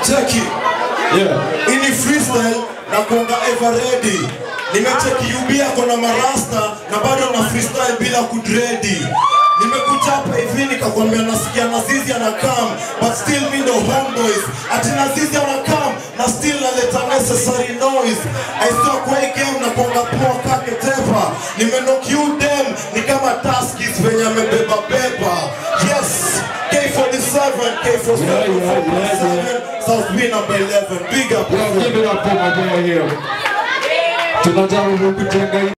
Cheki. Yeah. Ini freestyle na kuanga ever ready. Nimecheki UB ako na marasta na bado na freestyle bila kudredi. Nimekuchapa hivi nikakwambia nasikia Nazizi ana come but still me ndo homeboys. Ati Nazizi ana come na still naleta necessary noise. I saw kwa hii game na kuanga poa kake tepa. Nimenock you them ni kama Tuskys venye amebeba beba. Yes. K47, K47, Yeah, yeah, yeah, yeah. South B number 11. Big up. Well, give it up for my boy here. Tunajaribu kujenga